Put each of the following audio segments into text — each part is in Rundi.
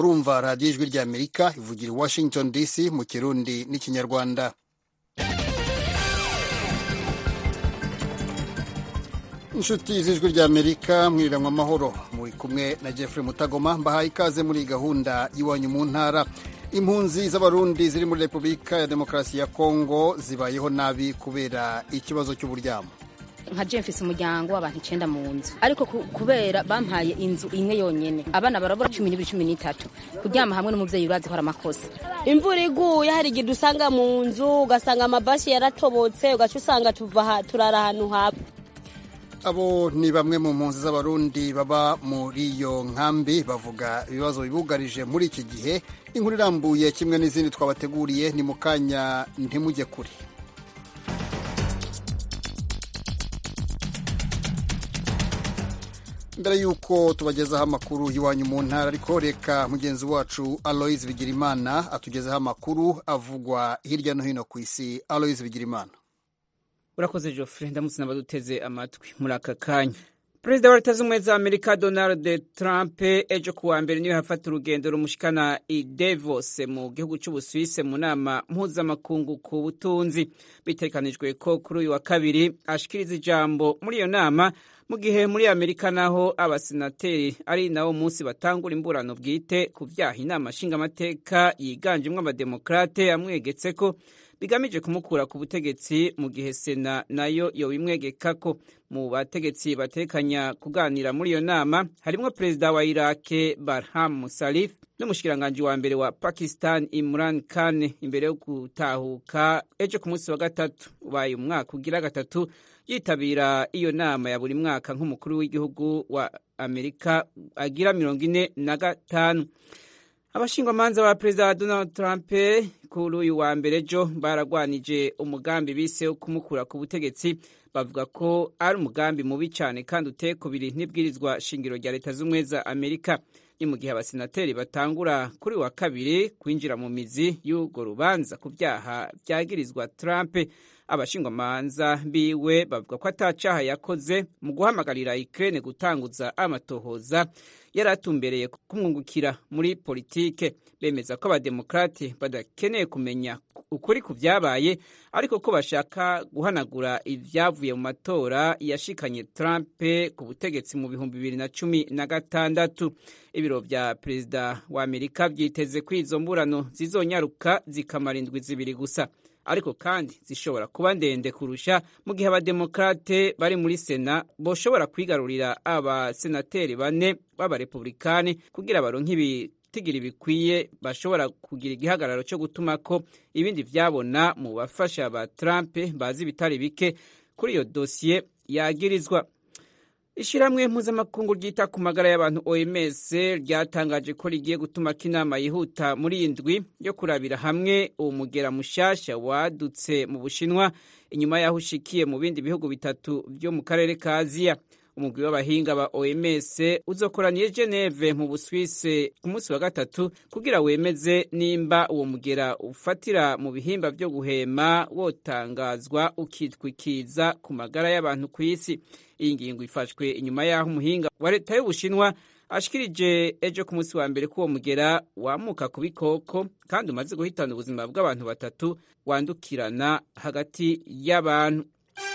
murumva radiyo ijwi ry'amerika ivugira i washington dc mu kirundi n'ikinyarwanda inshuti z'ijwi ry'amerika mwiriranwa amahoro muri kumwe na jeffrey mutagoma mbahaye ikaze muri gahunda y'iwanyu mu ntara impunzi z'abarundi ziri muri repubulika ya demokarasi ya kongo zibayeho nabi kubera ikibazo cy'uburyamo nka je mfise umuryango w'abantu icenda mu nzu ariko kubera bampaye inzu imwe yonyene abana barabura cumi n'ibiri cumi n'itatu kuryama hamwe n'umuvyeyi urazi ko ari amakosa imvura iguye hari igihe dusanga mu nzu ugasanga amabashi yaratobotse ugaca usanga tuva turara ahantu haba abo ni bamwe mu mpunzi z'abarundi baba muri iyo nkambi bavuga ibibazo bibugarije muri iki gihe inkuru irambuye kimwe n'izindi twabateguriye ni mu kanya ntimujye kure mbere y'uko tubagezaho amakuru y'iwanyu mu ntara ariko reka mugenzi wacu aloise bigirimana atugezeho amakuru avugwa hirya no hino ku isi aloise bigirimana urakoze Geoffrey ndamutse n'abaduteze amatwi muri aka kanya perezida wa leta z'ubumwe za amerika donald trump ejo kuwa mbere niwe hafata urugendo rumushikana i davos mu gihugu cy'ubusuwise mu nama mpuzamakungu ku butunzi bitegekanijwe ko kuri uyu wa kabiri ashikiriza ijambo muri iyo nama mu gihe muri amerika naho abasenateri ari nawo munsi batangura imburano bwite ku byaha inama nshingamateka yiganjemo abademokrate amwegetse ko bigamije kumukura ku butegetsi mu gihe sena nayo yobimwegekako mu bategetsi batekanya kuganira muri iyo nama harimo perezida wa irake barham musalif n'umushikiranganji wa mbere wa pakistan imran khan imbere yo gutahuka ejo ku munsi wa gatatu ubaye umwaka ugira gatatu yitabira iyo nama ya buri mwaka nk'umukuru w'igihugu wa amerika agira mirongo ine na gatanu abashingwamanza ba perezida wa donald trump kuri uyu wa mbere ejo baragwanije umugambi bise wo kumukura ku butegetsi bavuga ko ari umugambi mubi cyane kandi uteye kubiri n'ibwirizwa shingiro rya leta z'ubumwe za amerika ni mu gihe abasenateri batangura kuri wa kabiri kwinjira mu mizi y'urwo rubanza ku byaha byagirizwa trump abashingwamanza biwe bavuga ko atacaha yakoze mu guhamagarira Ukraine gutanguza amatohoza yari atumbereye kumwungukira muri politike bemeza ko abademokrate badakeneye kumenya ukuri ku byabaye ariko ko bashaka guhanagura ibyavuye mu matora yashikanye Trump ku butegetsi mu bihumbi bibiri na cumi na gatandatu ibiro vya perezida wa Amerika vyiteze ko izo mburano zizonyaruka zikamara indwi zibiri gusa ariko kandi zishobora kuba ndende kurusha mu gihe abademokrate bari muri sena boshobora kwigarurira abasenateri bane b'abarepublikani kugira baronke ibitigiri bikwiye bashobora kugira igihagararo cyo gutuma ko ibindi vyabona mu bafasha ba Trump bazi bitari bike kuri iyo dosiye yagirizwa ishyirahamwe mpuzamakungu ryita ku magara y'abantu oms ryatangaje ko rigiye gutuma ko inama yihuta muri iyi ndwi yo kurabira hamwe uwo mugera mushasha wadutse mu bushinwa inyuma y'aho ushikiye mu bindi bihugu bitatu byo mu karere ka aziya umugwi w'abahinga ba oms uzokoraniye geneve mu buswise ku munsi wa gatatu kugira wemeze nimba uwo mugera ufatira mu bihimba byo guhema wotangazwa ukitwikiza ku magara y'abantu ku isi iyi ngingo ifashwe inyuma y'aho umuhinga wa leta y'ubushinwa ashikirije ejo ku munsi wa mbere ko uwo mugera wamuka ku bikoko kandi umaze guhitana ubuzima bw'abantu batatu wandukirana hagati y'abantu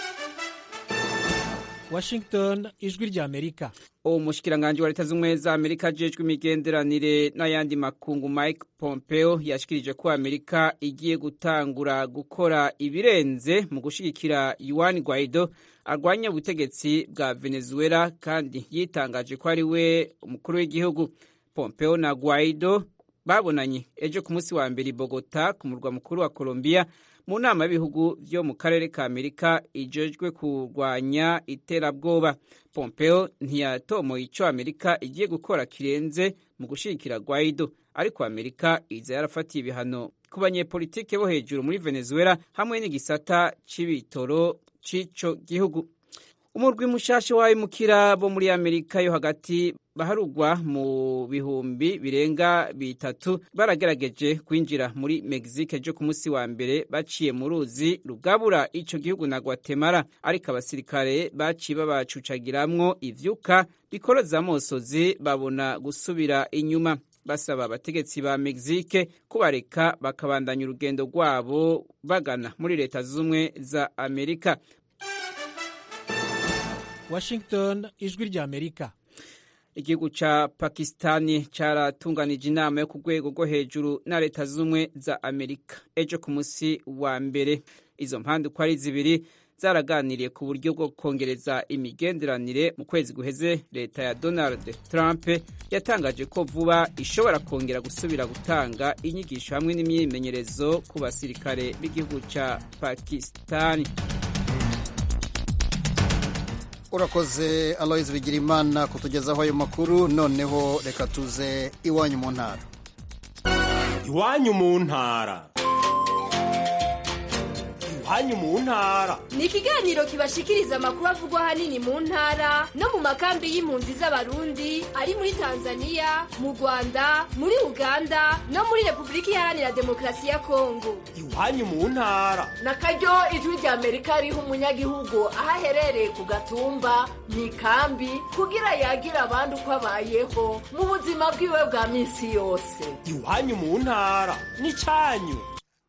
Washington ijwi rya Amerika uwo mushikiranganji wa leta z'ubumwe za Amerika ajejwe imigenderanire n'ayandi makungu Mike Pompeo yashikirije ko Amerika igiye gutangura gukora ibirenze mu gushigikira Juan Guaido arwanya ubutegetsi bwa Venezuela kandi yitangaje ko ari we umukuru w'igihugu Pompeo na Guaido babonanye ejo ku munsi wa mbere i Bogota ku murwa mukuru wa Colombia mu nama y'ibihugu byo mu karere ka amerika ijejwe kurwanya iterabwoba pompeo ntiyatomoye icyo amerika igiye gukora kirenze mu gushyigikira guaido ariko amerika iza yarafatiye ibihano ku banyepolitike bo hejuru muri venezuela hamwe n'igisata c'ibitoro c'ico gihugu umurwi mushasha w'abimukira bo muri amerika yo hagati baharugwa mu bihumbi birenga bitatu baragerageje kwinjira muri mexique ejo ku munsi wa mbere baciye mu ruzi rugabura ico gihugu na guatemala ariko abasirikare baciye babacucagiramwo ivyuka bikoroza amosozi babona gusubira inyuma basaba abategetsi ba mexique kubareka bakabandanya urugendo rwabo bagana muri leta z'ubumwe za amerika washington ijwi rya amerika igihugu ca pakistani caratunganije inama yo ku rwego rwo hejuru na leta z'ubumwe za amerika ejo ku musi wa mbere izo mpande uko ari zibiri zaraganiriye ku buryo bwo kongereza imigenderanire mu kwezi guheze leta ya donald trump yatangaje ko vuba ishobora kongera gusubira gutanga inyigisho hamwe n'imyimenyerezo ku basirikare b'igihugu ca pakistani urakoze aloyizi bigirimana kutugezaho ayo makuru noneho reka tuze iwanyu mu ntara iwanyu mu ntara iwanyu mu ntara ni ikiganiro kibashikiriza amakuru avugwa ahanini mu ntara no mu makambi y'impunzi z'abarundi ari muri tanzania mu rwanda muri uganda no muri repubulika iharanira demokarasi ya kongo iwanyu mu ntara na karyo ijwi rya amerika riha umunyagihugu aho aherereye ku gatumba mu ikambi kugira yagire abandi uko abayeho mu buzima bwiwe bwa minsi yose iwanyu mu ntara ni cyanyu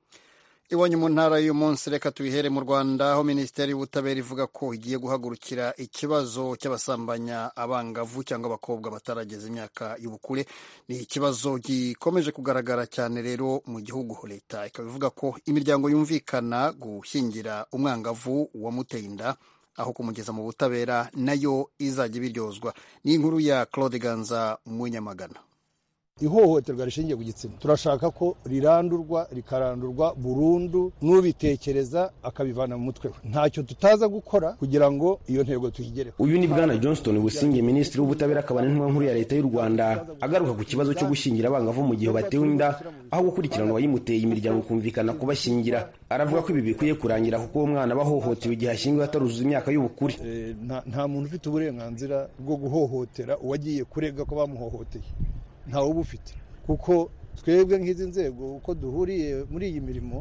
iwanyu mu ntara y'uyu munsi reka tubihere mu rwanda aho minisiteri y'ubutabera ivuga ko igiye guhagurukira ikibazo cy'abasambanya abangavu cyangwa abakobwa batarageza imyaka y'ubukure ni ikibazo gikomeje kugaragara cyane rero mu gihugu leta ikaba ivuga ko imiryango yumvikana gushyingira umwangavu wamuteye inda aho kumugeza mu butabera nayo izajya ibiryozwa ni inkuru ya claude ganza munyamagana ihohoterwa rishingiye ku gitsina turashaka ko rirandurwa rikarandurwa burundu n'ubitekereza akabivana mu mutwe we ntacyo tutaza gukora kugira ngo iyo ntego tuyigereho uyu ni bwana johnston businge minisitiri w'ubutabera akaba n'intumwa nkuru ya leta y'u rwanda agaruka ku kibazo cyo gushyingira abangavu mu gihe batewe inda aho gukurikirana uwayimuteye imiryango kumvikana kubashyingira aravuga ko ibi bikwiye kurangira kuko uwo mwana aba ahohotewe igihe ashyingiwe ataruzuza imyaka y'ubukure nta muntu ufite uburenganzira bwo guhohotera uwagiye kurega ko bamuhohoteye ntawe uba ufite kuko twebwe nk'izi nzego uko duhuriye muri iyi mirimo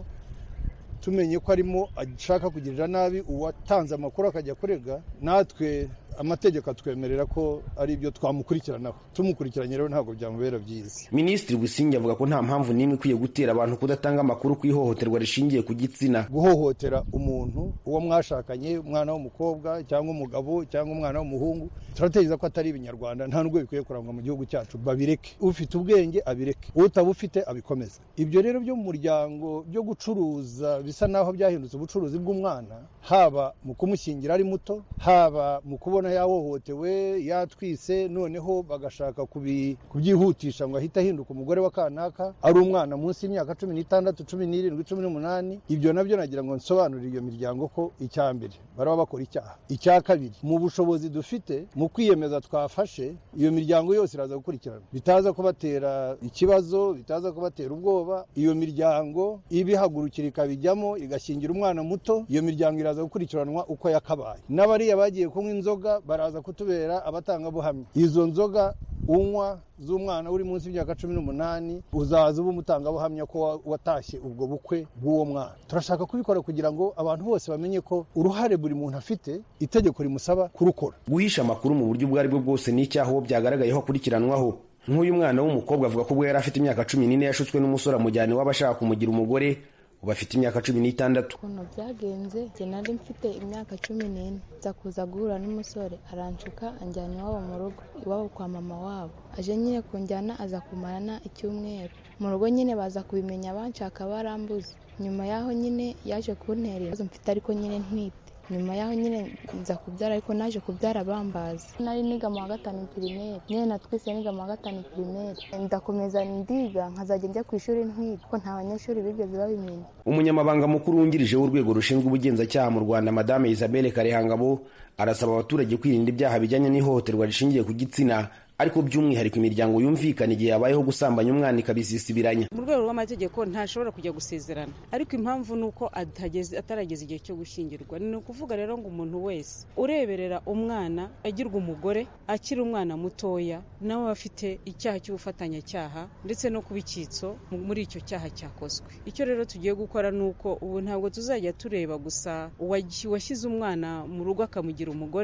tumenye ko arimo ashaka kugirira nabi uwatanze amakuru akajya kurega natwe amategeko atwemerera ko ari ibyo twamukurikiranaho tumukurikiranye rero ntabwo byamubera byiza minisitiri businge avuga ko nta mpamvu n'imwe ikwiye gutera abantu kudatanga amakuru ku ihohoterwa rishingiye ku gitsina guhohotera umuntu uwo mwashakanye umwana w'umukobwa cyangwa umugabo cyangwa umwana w'umuhungu turatekereza ko atari ibinyarwanda nta nubwo bikwiye kurangwa mu gihugu cyacu babireke ufite ubwenge abireke utabufite abikomeze ibyo rero byo mu muryango byo gucuruza bisa naho byahindutse ubucuruzi bw'umwana haba mu kumushyingira ari muto haba mu kubona yahohotewe yatwise noneho bagashaka kubyihutisha ngo ahite ahinduka umugore wa kanaka ari umwana munsi y'imyaka cumi n'itandatu cumi n'irindwi cumi n'umunani ibyo nabyo nagira ngo nsobanurire iyo miryango ko icya mbere baraba bakora icyaha icya kabiri mu bushobozi dufite mu kwiyemeza twafashe iyo miryango yose iraza gukurikirana bitaza kubatera ikibazo bitaza kubatera ubwoba iyo miryango ibihagurukira ikabijyamo igashyingira umwana muto iyo miryango iraza gukurikiranwa uko yakabaye n'abariya bagiye kunywa inzoga baraza kutubera abatangabuhamya izo nzoga unywa z'umwana uri munsi y'imyaka cumi n'umunani uzaza uba umutangabuhamya ko watashye ubwo bukwe bw'uwo mwana turashaka kubikora kugira ngo abantu bose bamenye ko uruhare buri muntu afite itegeko rimusaba kurukora guhisha amakuru mu buryo ubwo ari bwo bwose ni icyaha uwo byagaragayeho akurikiranwaho nk'uyu mwana w'umukobwa avuga ko ubwo yari afite imyaka cumi n'ine yashutswe n'umusore amujyana iwabo ashaka kumugira umugore ubu afite imyaka cumi n'itandatu ukuntu byagenze njye nari mfite imyaka cumi n'ine nza kuza guhura n'umusore aranshuka anjyana iwabo mu rugo iwabo kwa mama wabo aje nyine kunjyana aza kumarana icyumweru mu rugo nyine baza kubimenya banshaka barambuze nyuma y'aho nyine yaje kuntera ibibazo mfite ariko nyine ntwite nyuma y'aho nyine nza kubyara ariko naje kubyara bambazi nari niga mu wa gatanu pirimeri nyine natwise niga mu wa gatanu pirimeri ndakomeza ndiga nkazajya njya ku ishuri ntwite kuko nta banyeshuri bigeze babimenya umunyamabanga mukuru wungirije w'urwego rushinzwe ubugenzacyaha mu rwanda madame isabelle karehangabo arasaba abaturage kwirinda ibyaha bijyanye n'ihohoterwa rishingiye ku gitsina ariko by'umwihariko imiryango yumvikana igihe habayeho gusambanya umwana ikabisisibiranya mu rwego rw'amategeko ntashobora kujya gusezerana ariko impamvu ni uko atarageza igihe cyo gushyingirwa ni ukuvuga rero ngo umuntu wese ureberera umwana agirwa umugore akiri umwana mutoya nawe aba afite icyaha cy'ubufatanyacyaha ndetse no kuba icyitso muri icyo cyaha cyakozwe icyo rero tugiye gukora ni uko ubu ntabwo tuzajya tureba gusa uwashyize umwana mu rugo akamugira umugore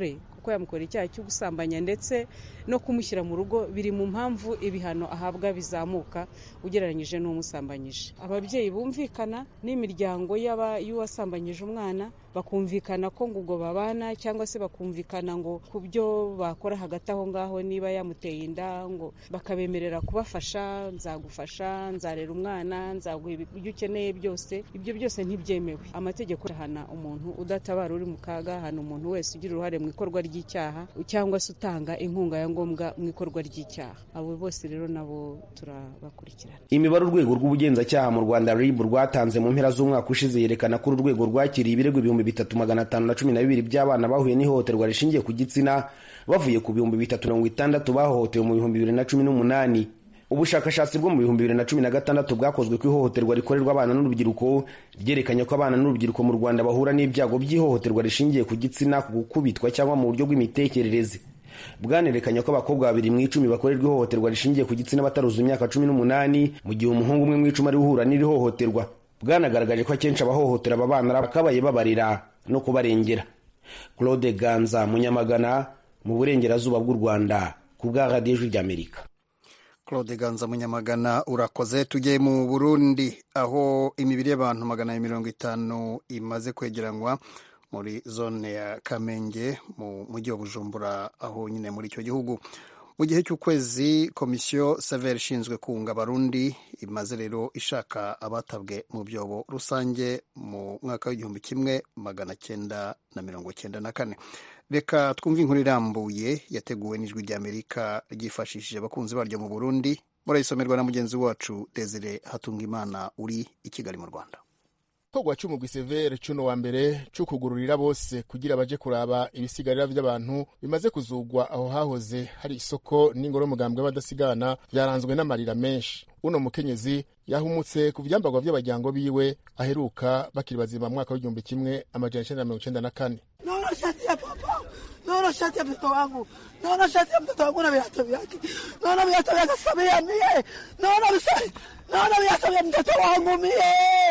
kuko yamukorera icyaha cyo gusambanya ndetse no kumushyira mu rugo biri mu mpamvu ibihano ahabwa bizamuka ugereranyije n'umusambanyije ababyeyi bumvikana n'imiryango y'uwasambanyije umwana bakumvikana ko ngo ubwo babana cyangwa se bakumvikana ngo ku byo bakora hagati aho ngaho niba yamuteye inda ngo bakabemerera kubafasha nzagufasha nzarera umwana nzaguha ibyo ukeneye byose ibyo byose ntibyemewe amategeko arahana umuntu udatabara uri mu kaga ahana umuntu wese ugira uruhare mu ikorwa ry'icyaha cyangwa se utanga inkunga ya ngombwa mu ikorwa ry'icyaha abo bose rero nabo turabakurikirana imibare urwego rw'ubugenzacyaha mu rwanda rib rwatanze mu mpera z'umwaka ushize yerekana ko uru rwego rwakiriye ibirego ibihumbi bitatu magana atanu na cumi na bibiri by'abana bahuye n'ihohoterwa rishingiye ku gitsina bavuye ku bihumbi bitatu mirongo itandatu bahohotewe mu bihumbi bibiri na cumi n'umunani ubushakashatsi bwo mu bihumbi bibiri na cumi na gatandatu bwakozwe ku ihohoterwa rikorerwa abana n'urubyiruko ryerekanye ko abana n'urubyiruko mu rwanda bahura n'ibyago by'ihohoterwa rishingiye ku gitsina ku gukubitwa cyangwa mu buryo bw'imitekerereze bwanerekanye ko abakobwa babiri mu icumi bakorerwa ihohoterwa rishingiye ku gitsina bataruza imyaka cumi n'umunani mu gihe umuhungu umwe mu icumi ari uhura n'iri hohoterwa bwanagaragaje ko akenshi abahohotera aba bana bakabaye babarira no kubarengera claude ganza munyamagana mu burengerazuba bw'u rwanda ku bwa radiyo ijwi ry'amerika claude ganza munyamagana urakoze tujye mu burundi aho imibiri y'abantu magana abiri mirongo itanu imaze kwegeranywa muri zone ya kamenge mu mujyi wa bujumbura aho nyine muri icyo gihugu mu gihe cy'ukwezi komisiyo saveri ishinzwe kunga abarundi imaze rero ishaka abatabwe mu byobo rusange mu mwaka w'igihumbi kimwe magana cyenda na mirongo cyenda na kane reka twumve inkuru irambuye yateguwe n'ijwi ry'amerika ryifashishije abakunzi baryo mu burundi murayisomerwa na mugenzi wacu desire hatungimana uri i kigali mu rwanda igikorwa cy'umugwi severe cuno wa mbere cyo kugururira bose kugira baje kuraba ibisigarira by'abantu bimaze kuzugwa aho hahoze hari isoko n'ingoro y'umugambwe w'abadasigana byaranzwe n'amarira menshi uno mukenyezi yahumutse ku byambagwa by'abajyango biwe aheruka bakiri bazima mu mwaka w'igihumbi kimwe amajana icenda na mirongo icenda na kane naona shati ya papa naona shati ya mtoto wangu naona shati ya mtoto wangu na viatu vyake naona viatu vyake Samia mie naona visai naona viatu vya mtoto wangu mie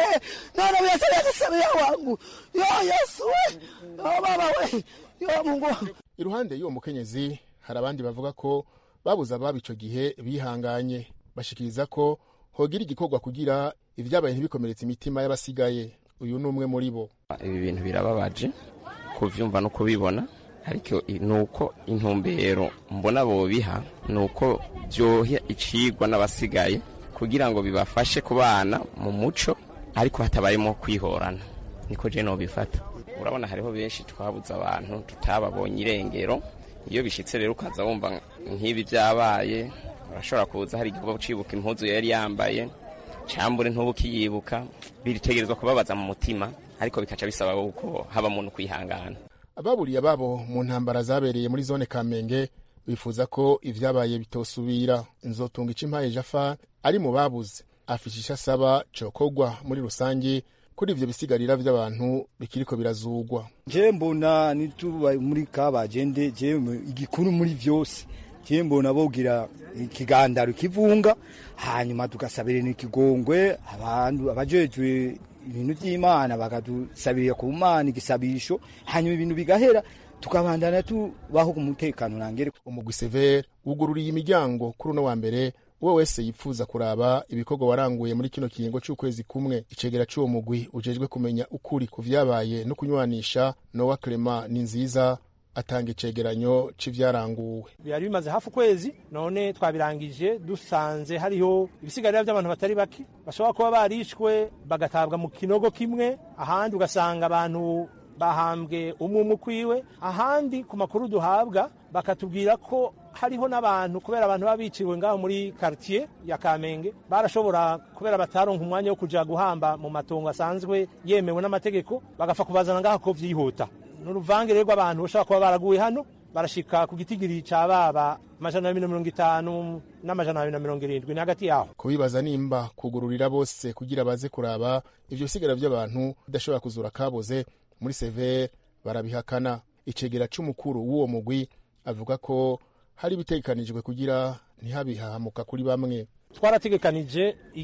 naona viatu vyake Samia wangu yo Yesu we yo baba we yo Mungu wangu iruhande y'uwo mukenyezi hari abandi bavuga ko babuze ababo ico gihe bihanganye bashikiriza ko hogira igikorwa kugira ivyabaye ntibikomeretse imitima y'abasigaye uyu ni umwe muri bo ibi bintu birababaje kuvyumva no kubibona ariko nuko intumbero mbona bobiha nuko byoha icigwa n'abasigaye kugira ngo bibafashe kubana mu muco ariko hatabayemo kwihorana niko je nobifata urabona hariho benshi twabuze abantu tutababonye irengero iyo bishitse rero ukaza wumva nk'ibi byabaye urashobora kuza hari igikorwa ucibuka impuzu yari yambaye cambure ntubukiyibuka biritegerezwa kubabaza mu mutima ariko bikaca bisaba uko haba muntu kwihangana ababuriye ababo mu ntambara zabereye muri zone kamenge bifuza ko ivyabaye bitosubira nzotunga icimpaye jafa ari mu babuze afise ico asaba cokogwa muri rusange kuri ivyo bisigarira vy'abantu bikiriko birazugwa je mbona nituba muri kabagende je igikuru muri vyose je mbona bogira ikigandaro kivunga hanyuma tugasabira n'ikigongwe abantu abajejwe ibintu by'imana bakadusabira ku mana igisabisho hanyuma ibintu bigahera tukabandana tubaho ku mutekano nangere umugwi severe wugururiye imiryango kuri uno wa mbere uwo wese yifuza kuraba ibikorwa waranguye muri kino kiringo c'ukwezi kumwe icegera c'uwo mugwi ujejwe kumenya ukuri ku vyabaye no kunywanisha nowa clement ni nziza atanga icegeranyo c'ivyaranguwe byari bimaze hafi ukwezi none twabirangije dusanze hariho ibisigarira by'abantu batari bake bashobora kuba barishwe bagatabwa mu kinogo kimwe ahandi ugasanga abantu bahambwe umwe umwe ukwiwe ahandi ku makuru duhabwa bakatubwira ko hariho n'abantu kubera abantu baba biciwe ngaho muri quartier ya Kamenge barashobora kubera bataronka umwanya wo kuja guhamba mu matongo asanzwe yemewe n'amategeko bagafa kubazana ngaho ko vyihuta n'uruvange rero rw'abantu bashobora kuba baraguye hano barashika ku gitigiri ca baba amajana abiri na mirongo itanu n'amajana abiri na mirongo irindwi ni hagati yaho kubibaza nimba kugururira bose kugira baze kuraba ivyo bisigara vy'abantu bidashobora kuzura kaboze muri severe barabihakana icegera c'umukuru w'uwo mugwi avuga ko hari ibitegekanijwe kugira ntihabihahamuka kuri bamwe twarategekanije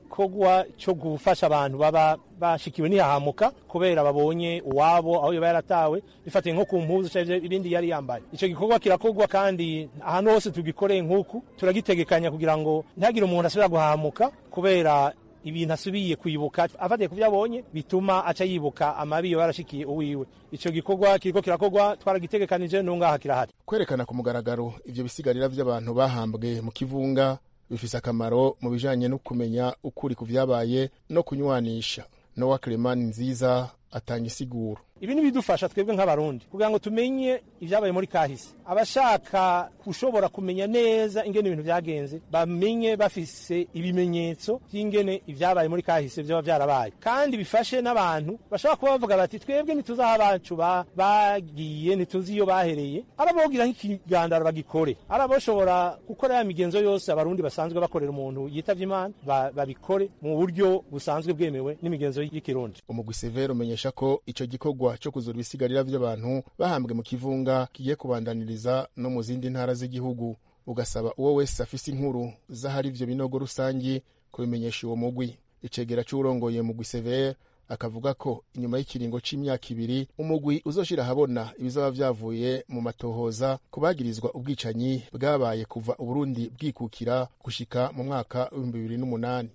igikorwa cyo gufasha abantu baba bashikiwe ntihahamuka kubera babonye uwabo aho yaba yaratawe bifatiye nko ku mpuzu cyangwa ibindi yari yambaye icyo gikorwa kirakorwa kandi ahantu hose tugikoreye nk'uku turagitegekanya kugira ngo ntihagire umuntu asubira guhahamuka kubera ibintu asubiye kwibuka afatiye ku byo abonye bituma aca yibuka amabi yo yarashikiye uwiwe icyo gikorwa kiriko kirakorwa twaragitegekanije n'ungaha kirahari kwerekana ku mugaragaro ivyo bisigarira vy'abantu bahambwe mu kivunga bifise akamaro mu bijanye no kumenya ukuri ku vyabaye no kunywanisha nowa clemani nziza atanga isiguro ibi ni bidufasha twebwe nk'abarundi kugira ngo tumenye ibyabaye muri kahise abashaka gushobora kumenya neza ingene ibintu byagenze bamenye bafise ibimenyetso by'ingene ibyabaye muri kahise byaba byarabaye kandi bifashe n'abantu bashobora kuba bavuga bati twebwe ntituzi aho abacu bagiye ntituzi iyo bahereye arabogira nk'ikigandaro bagikore araboshobora gukora ya migenzo yose abarundi basanzwe bakorera umuntu yitavye imana babikore mu buryo busanzwe bwemewe n'imigenzo y'ikirundi umugwi severo umenyesha ko ico gikorwa cyo kuzura ibisigarira by'abantu bahambwe mu kivunga kigiye kubandaniriza no mu zindi ntara z'igihugu ugasaba uwo wese afise inkuru z'ahari ivyo binogo rusangi kubimenyesha uwo mugwi icegera c'uwurongoye mugwi severe akavuga ko inyuma y'ikiringo c'imyaka ibiri umugwi uzoshira ahabona ibizaba vyavuye mu matohoza kubagirizwa ubwicanyi bwabaye kuva uburundi bwikukira gushika mu mwaka w'ibihumbi bibiri n'umunani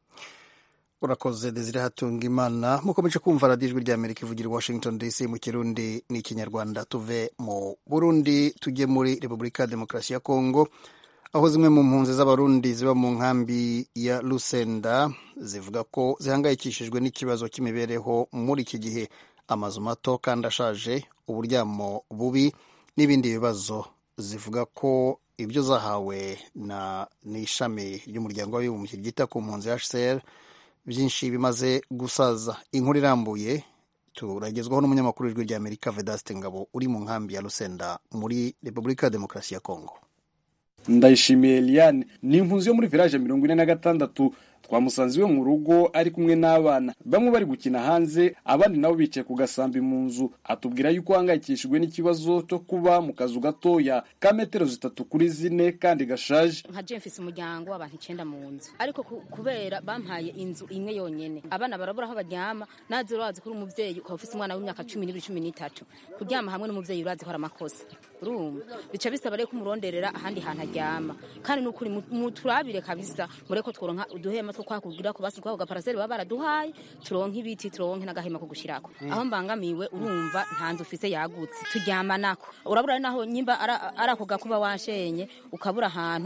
urakoze desire hatunga imana mukomeje kumva radiyo ijwi rya amerika ivugira i washington dc mu kirundi n'ikinyarwanda tuve mu burundi tujye muri repubulika ya demokarasi ya kongo aho zimwe mu mpunzi z'abarundi ziba mu nkambi ya lusenda zivuga ko zihangayikishijwe n'ikibazo cy'imibereho muri iki gihe amazu mato kandi ashaje uburyamo bubi n'ibindi bibazo zivuga ko ibyo zahawe na n'ishami ry'umuryango w'abibumbye ryita ku mpunzi hcr byinshi bimaze gusaza inkuru irambuye turagezwaho n'umunyamakuru w'ijwi rya amerika vedaste ngabo uri mu nkambi ya lusenda muri repubulika ya demokarasi ya kongo ndayishimiye eliane ni impunzi yo muri village mirongo ine na gatandatu twamusanze iwe mu rugo ari kumwe n'abana bamwe bari gukina hanze abandi nabo bicaye ku gasambi mu nzu atubwira yuko ahangayikishijwe n'ikibazo cyo kuba mu kazu gatoya ka metero zitatu kuri zine kandi gashaje nka je mfise umuryango w'abantu icenda mu nzu ariko kubera bampaye inzu imwe yonyene abana barabura aho baryama nazi urazi kuri umuvyeyi ukaba ufise umwana w'imyaka cumi n'ibiri cumi n'itatu kuryama hamwe n'umuvyeyi urazi ko ari amakosa urumva bica bisaba rero kumuronderera ahandi hantu aryama kandi nukuri muturabire kabisa mureko tworonka uduhema two kwakugira ko basi kwako gaparaseri baba baraduhaye turonke ibiti turonke n'agahema ko gushirako aho mbangamiwe urumva nta nzu ufise yagutse turyama nako urabura naho nyimba ari ako gakuba washenye ukabura ahantu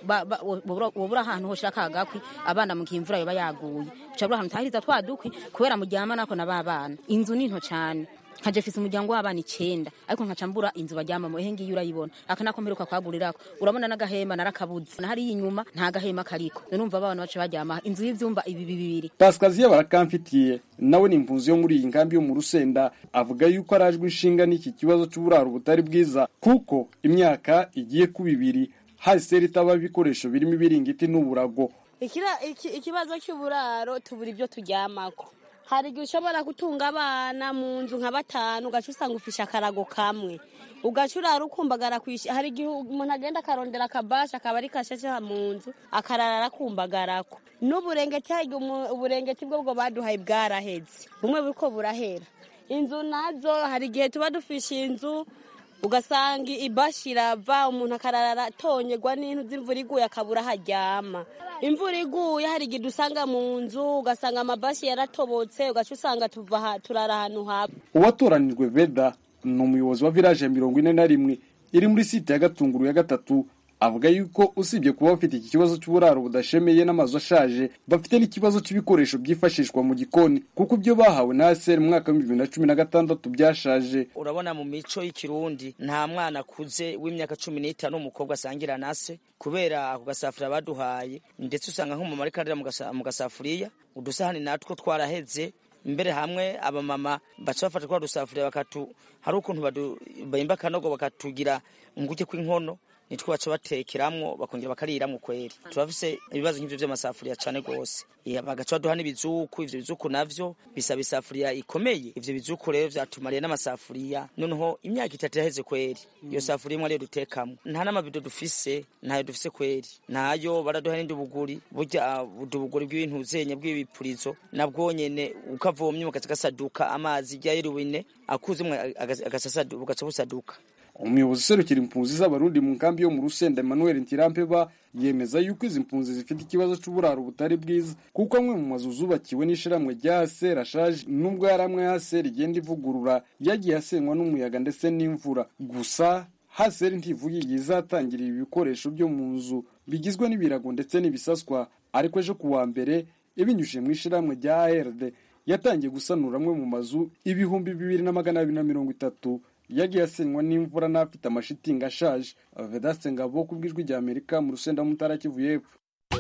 wobura ahantu hoshira ka gakwi abana mu gihe imvura yoba yaguye ucabura ahantu utahiriza twa dukwi kubera muryama nako na ba bana inzu ni nto cane nkaje mfise umuryango w'abana icenda ariko nkaca mbura inzu baryamamo ehe ngiyo urayibona aka nako mperuka kwagurirako urabona n'agahema narakabuze na hariya inyuma nta gahema kariko numva abana bacu baryama inzu y'ivyumba ibi bibiri pasikaziya barakamfitiye nawe ni impunzi yo muri iyi nkambi yo mu rusenda avuga yuko arajwe inshinga n'iki kibazo c'uburaro butari bwiza kuko imyaka igiye kuba ibiri haseri itaba ibikoresho birimo ibiringiti n'uburago ikibazo cy'uburaro tubura ibyo turyamako hari igihe ushobora gutunga abana mu nzu nka batanu ugaca usanga ufishe akarago kamwe ugaca urara ukumbagara kwishyura hari igihe umuntu agenda akarondera akabasha akaba ari kashashe mu nzu akarara arakumbagarako n'uburengeti hari uburengeti bwo bwo baduhaye bwaraheze bumwe buriko burahera inzu nazo hari igihe tuba dufishe inzu ugasanga ibashi irava umuntu akarara atonyegwa n'intu z'imvura iguye akabura aho aryama imvura iguye hari igihe dusanga mu nzu ugasanga amabashi yaratobotse ugaca usanga tuva turara ahantu haba uwatoranijwe veda ni umuyobozi wa village ya mirongo ine na rimwe iri muri site ya gatunguru ya gatatu avuga yuko usibye kuba bafite iki kibazo cy'uburaro budashemeye n'amazu ashaje bafite n'ikibazo cy'ibikoresho byifashishwa mu gikoni kuko ibyo bahawe na ASR mu mwaka w'ibihumbi bibiri na cumi na gatandatu byashaje urabona mu mico y'ikirundi nta mwana akuze w'imyaka cumi n'itanu w'umukobwa asangira na se kubera ako gasafuriya baduhaye ndetse usanga nk'umumama ariko arira mu gasafuriya udusahani natwo twaraheze mbere hamwe abamama baca bafata twa dusafuriya bakatu hari ukuntu bahimba akanogo bakatugira nguke kw'inkono nitwo baca batekeramwo bakongera bakariramwo kweri turafise ibibazo nk'ivyo vy'amasafuriya cane gose Iya, bagaca baduha n'ibizuku ivyo bizuku navyo bisaba isafuriya ikomeye ivyo bizuku rero vyatumariye n'amasafuriya noneho imyaka itatu yaheze kweri iyo safuriya imwe ariyo dutekamwo nta n'amabido dufise ntayo dufise kweri ntayo baraduha n'indubuguri burya ubudubuguri bw'ibintu zenye bw'ibipurizo nabwo nyene ukavomye mugaca gasaduka amazi rya yeruwine akuzemwo agasasaduka bugaca busaduka umuyobozi userukira impunzi z'abarundi mu nkambi yo mu rusenda emmanuel ntirampeba yemeza yuko izi mpunzi zifite ikibazo c'uburaro butari bwiza kuko amwe mu mazu zubakiwe n'ishirahamwe rya haser ashaje nubwo yari amwe haser igenda ivugurura yagiye asenywa n'umuyaga ndetse n'imvura gusa haser ntivuga igihe izatangirira ibikoresho byo mu nzu bigizwe n'ibirago ndetse n'ibisaswa ariko ejo ku wa mbere ibinyujije mu ishirahamwe rya ard yatangiye gusanura amwe mu mazu ibihumbi bibiri na magana abiri na mirongo itatu yagiye asenywa n'imvura n'afite amashitingi ashaje vedaste ngabo ku bw'ijwi rya amerika mu rusenda mutara kivu y'epfo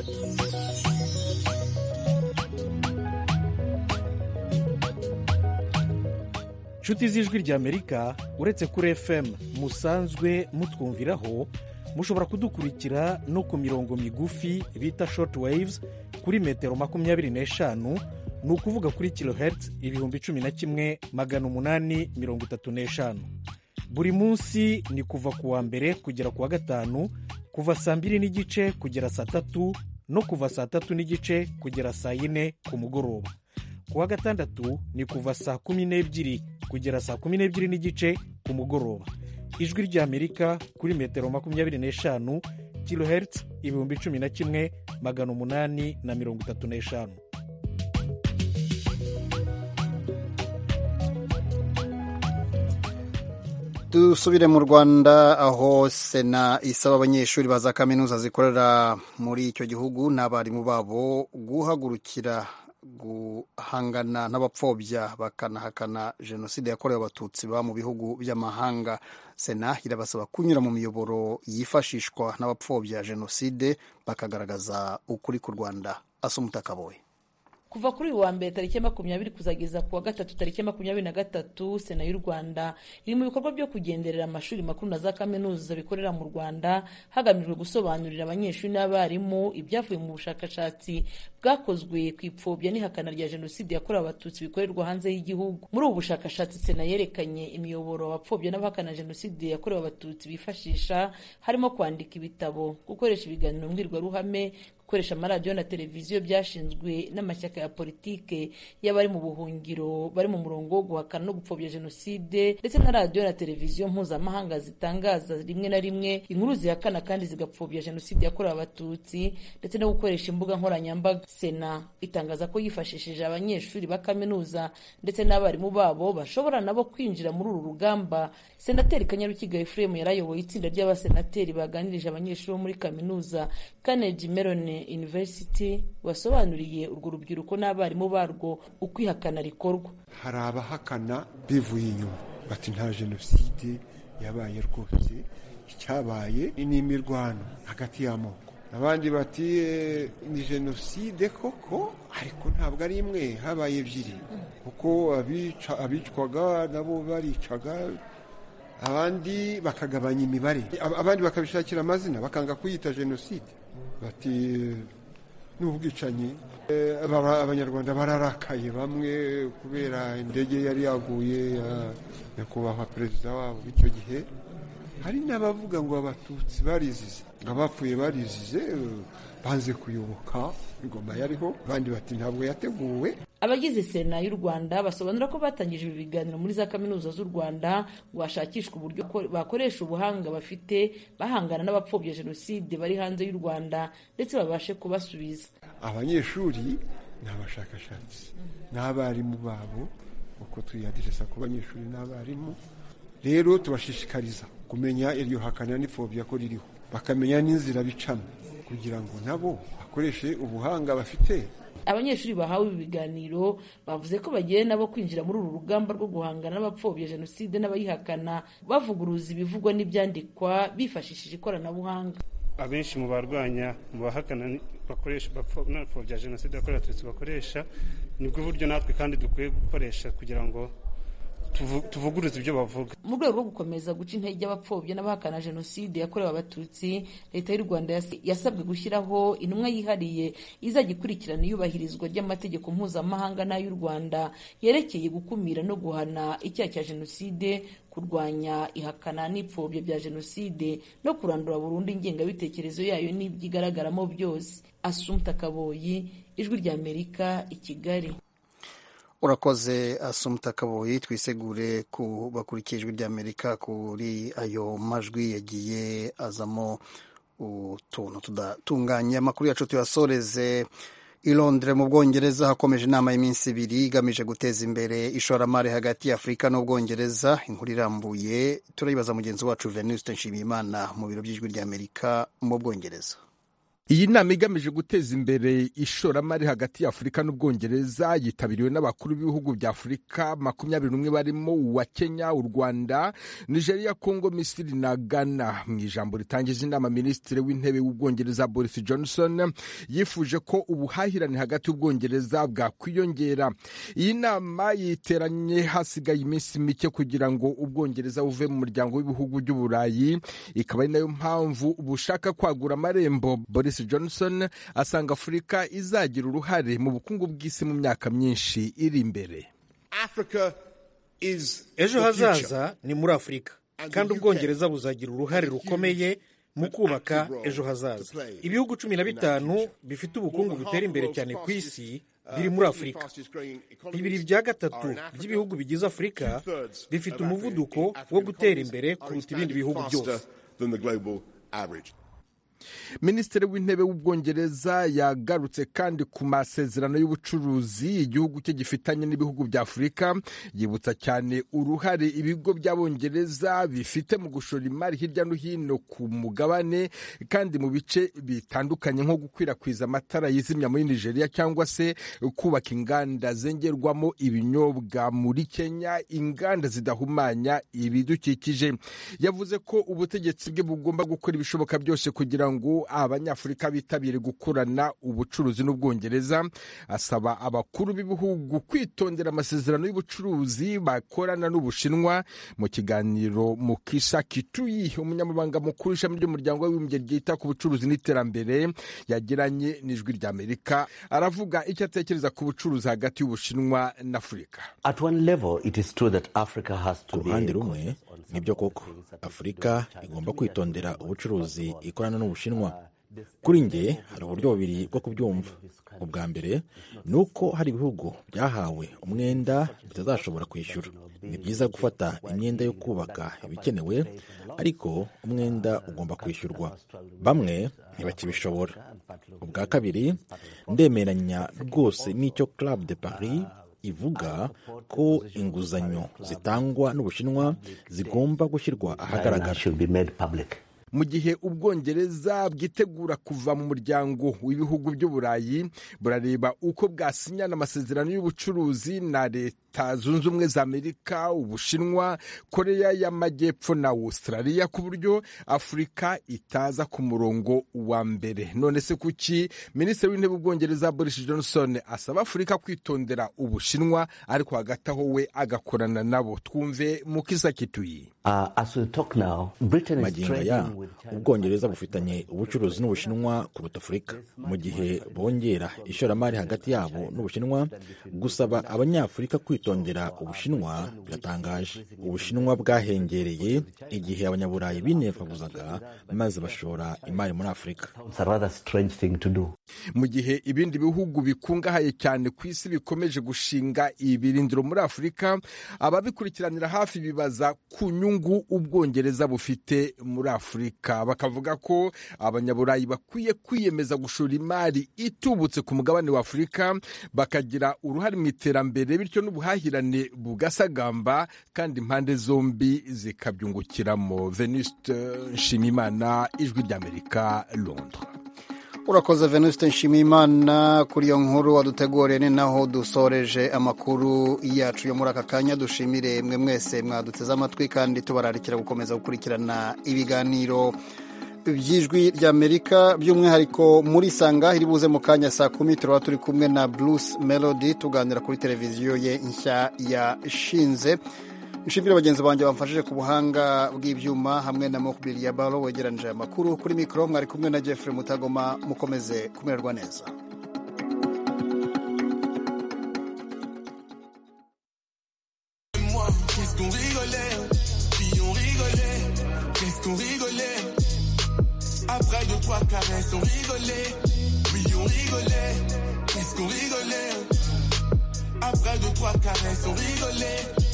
nshuti z'ijwi rya amerika uretse kuri fm musanzwe mutwumviraho mushobora kudukurikira no ku mirongo migufi bita short waves kuri metero makumyabiri n'eshanu ni ukuvuga kuri kilohertz ibihumbi cumi na kimwe magana umunani mirongo itatu n'eshanu buri munsi ni kuva ku wa mbere kugera ku wa gatanu kuva saa mbiri n'igice kugera saa tatu no kuva saa tatu n'igice kugera saa yine ku mugoroba ku wa gatandatu ni kuva saa kumi n'ebyiri kugera saa kumi n'ebyiri n'igice ku mugoroba ijwi ry'amerika kuri metero makumyabiri n'eshanu kilohertz ibihumbi cumi na kimwe magana umunani na mirongo itatu n'eshanu dusubire mu rwanda aho sena isaba abanyeshuri ba za kaminuza zikorera muri icyo gihugu n'abarimu babo guhagurukira guhangana n'abapfobya bakanahakana jenoside yakorewe abatutsi baba mu bihugu by'amahanga sena irabasaba kunyura mu miyoboro yifashishwa n'abapfobya jenoside bakagaragaza ukuri ku rwanda asumutakaboye kuva kuri uyu wa mbere tariki ya makumyabiri kuzageza ku wa gatatu tariki ya makumyabiri na gatatu sena y'u rwanda iri mu bikorwa byo kugenderera amashuri makuru na za kaminuza bikorera mu rwanda hagamijwe gusobanurira abanyeshuri n'abarimu ibyavuye mu bushakashatsi bwakozwe ku ipfobya n'ihakana rya jenoside yakorewe abatutsi bikorerwa hanze y'igihugu muri ubu bushakashatsi sena yerekanye imiyoboro abapfobya n'abahakana jenoside yakorewe abatutsi bifashisha harimo kwandika ibitabo gukoresha ibiganiro mbwirwaruhame gukoresha amaradiyo na televiziyo byashinzwe n'amashyaka ya politike y'abari mu buhungiro bari mu murongo wo guhakana no gupfobya jenoside ndetse na radiyo na televiziyo mpuzamahanga zitangaza rimwe na rimwe inkuru zihakana kandi zigapfobya jenoside yakorewe abatutsi ndetse no gukoresha imbuga nkoranyambaga sena itangaza ko yifashishije abanyeshuri ba kaminuza ndetse n'abarimu babo bashobora nabo kwinjira muri uru rugamba senateri kanyarukiga efuremu yarayoboye itsinda ry'abasenateri baganirije abanyeshuri bo muri kaminuza carnegie mellon university wasobanuriye urwo rubyiruko n'abarimu barwo uko ihakana rikorwa hari abahakana bivuye inyuma bati nta jenoside yabaye rwose icyabaye ni imirwano hagati y'amoko abandi bati ni jenoside koko ariko ntabwo ari imwe habaye ebyiri kuko abicwaga nabo baricaga abandi bakagabanya imibare abandi bakabishakira amazina bakanga kuyita jenoside bati ni ubwicanyi abanyarwanda bararakaye bamwe kubera indege yari yaguye ya nyakubahwa perezida wabo w'icyo gihe hari n'abavuga ngo abatutsi barizize abapfuye barizize banze kuyoboka ingoma yariho abandi bati ntabwo yateguwe abagize sena y'u rwanda basobanura ko batangije ibi biganiro muri za kaminuza z'u rwanda ngo hashakishwe uburyo bakoresha ubuhanga bafite bahangana n'abapfobya jenoside bari hanze y'u rwanda ndetse babashe kubasubiza abanyeshuri ni abashakashatsi n'abarimu babo uko tuyadiresa ku banyeshuri n'abarimu rero tubashishikariza kumenya iryo hakana n'ipfobya ko ririho bakamenya n'inzira bicamo kugira ngo nabo bakoreshe ubuhanga bafite abanyeshuri bahawe ibi biganiro bavuze ko bagiye nabo kwinjira muri uru rugamba rwo guhangana n'abapfobya jenoside n'abayihakana bavuguruza ibivugwa n'ibyandikwa bifashishije ikoranabuhanga abenshi mu barwanya mu bahakana bakoresha bapfobya jenoside yakorewe abatutsi bakoresha nibwo buryo natwe kandi dukwiye gukoresha kugira ngo tuvu- tuvuguruze ibyo bavuga mu rwego rwo gukomeza guca intege abapfobya n'abahakana jenoside yakorewe abatutsi leta y'u rwanda yas- yasabwe gushyiraho intumwa yihariye izajya ikurikirana iyubahirizwa ry'amategeko mpuzamahanga n'ay'u rwanda yerekeye gukumira no guhana icyaha cya jenoside kurwanya ihakana n'ipfobya bya jenoside no kurandura burundu ingengabitekerezo yayo n'ibyigaragaramo byose asumta kaboyi ijwi ry'amerika i kigali urakoze asumta kaboyi twisegure ku bakurikiye ijwi ry'amerika kuri ayo majwi yagiye azamo utuntu tudatunganye amakuru yacu tuyasoreze i Londres mu bwongereza hakomeje inama y'iminsi ibiri igamije guteza imbere ishoramari hagati ya afurika n'ubwongereza inkuru irambuye turayibaza mugenzi wacu venuste nshimiyimana mu biro by'ijwi ry'amerika mu bwongereza iyi nama igamije guteza imbere ishoramari hagati ya afurika n'ubwongereza yitabiriwe n'abakuru b'ibihugu bya afurika makumyabiri n'umwe barimo uwa kenya u rwanda nigeria congo misiri na ghana mu ijambo ritangiza inama minisitiri w'intebe w'ubwongereza boris johnson yifuje ko ubuhahirane hagati y'ubwongereza bwakwiyongera iyi nama yiteranye hasigaye iminsi mike kugira ngo ubwongereza buve mu muryango w'ibihugu by'uburayi ikaba ari nayo mpamvu bushaka kwagura amarembo boris johnson asanga afurika izagira uruhare mu bukungu bw'isi mu myaka myinshi iri imbere ejo hazaza ni muri afurika kandi ubwongereza buzagira uruhare rukomeye mu kubaka ejo hazaza ibihugu cumi na bitanu bifite ubukungu butera imbere cyane ku isi biri muri afurika bibiri bya gatatu by'ibihugu bigize afurika bifite umuvuduko wo gutera imbere kuruta ibindi bihugu byose minisitiri w'intebe w'ubwongereza yagarutse kandi ku masezerano y'ubucuruzi igihugu cye gifitanye n'ibihugu bya afurika yibutsa cyane uruhare ibigo by'abongereza bifite mu gushora imari hirya no hino ku mugabane kandi mu bice bitandukanye nko gukwirakwiza amatara yizimya muri nigeria cyangwa se kubaka inganda zengerwamo ibinyobwa muri kenya inganda zidahumanya ibidukikije yavuze ko ubutegetsi bwe bugomba gukora ibishoboka byose kugira ngo abanyafurika bitabire gukorana ubucuruzi n'ubwongereza asaba abakuru b'ibihugu kwitondera amasezerano y'ubucuruzi bakorana n'ubushinwa mu kiganiro mukisa kituyi umunyamabanga mukuru ishami ry'umuryango w'abibumbye ryita ku bucuruzi n'iterambere yagiranye n'ijwi ry'amerika aravuga icyo atekereza ku bucuruzi hagati y'ubushinwa n'afurika ku ruhande rumwe nibyo koko afurika igomba kwitondera ubucuruzi ikorana n'ubushinwa kuri nge hari uburyo bubiri bwo kubyumva ubwa mbere ni uko hari ibihugu byahawe umwenda bitazashobora kwishyura ni byiza gufata imyenda yo kubaka ibikenewe ariko umwenda ugomba kwishyurwa bamwe ntibakibishobora ubwa kabiri ndemeranya rwose n'icyo club de paris ivuga ko inguzanyo zitangwa n'ubushinwa zigomba gushyirwa ahagaragara mu gihe ubwongereza bwitegura kuva mu muryango w'ibihugu by'uburayi burareba uko bwasinyana amasezerano y'ubucuruzi na leta zunze ubumwe za amerika ubushinwa koreya y'amajyepfo na australia ku buryo afurika itaza ku murongo wa mbere none se kuki minisitiri w'intebe w'ubwongereza boris johnson asaba afurika kwitondera ubushinwa ariko hagati aho we agakorana nabo twumve mukisa kituyi magingo aya ubwongereza bufitanye ubucuruzi n'ubushinwa kuruta afurika mu gihe bongera ishoramari hagati yabo n'ubushinwa gusaba abanyafurika kwitondera ubushinwa biratangaje ubushinwa bwahengereye igihe abanyaburayi binefaguzaga maze bashora imari muri afurika mu gihe ibindi bihugu bikungahaye cyane ku isi bikomeje gushinga ibirindiro muri afurika ababikurikiranira hafi bibaza ku nyungu ubwongereza bufite muri afurika bakavuga ko abanyaburayi bakwiye kwiyemeza gushora imari itubutse ku mugabane wa afurika bakagira uruhare mu iterambere bityo n'ubuhahirane bugasagamba kandi impande zombi zikabyungukiramo venuste nshimimana ijwi ry'amerika londres urakoze venuste nshimiyimana kuri iyo nkuru waduteguriye ni naho dusoreje amakuru yacu yo muri aka kanya dushimire mwe mwese mwaduteze amatwi kandi tubararikira gukomeza gukurikirana ibiganiro by'ijwi ry'amerika by'umwihariko muri sanga iri buze mu kanya saa kumi turaba turi kumwe na bruce melody tuganira kuri televiziyo ye nshya yashinze nshimire bagenzi banjye bamfashije ku buhanga bw'ibyuma hamwe na mokubiri ya baro wegeranije aya makuru kuri mikoro mwari kumwe na jeffrey mutagoma mukomeze kumererwa neza Qu'est-ce qu'on rigolait, puis on rigolait, qu'est-ce qu'on rigolait. Après deux, trois caresses, on rigolait, oui on rigolait, qu'est-ce qu'on rigolait. Après deux, trois caresses, on rigolait,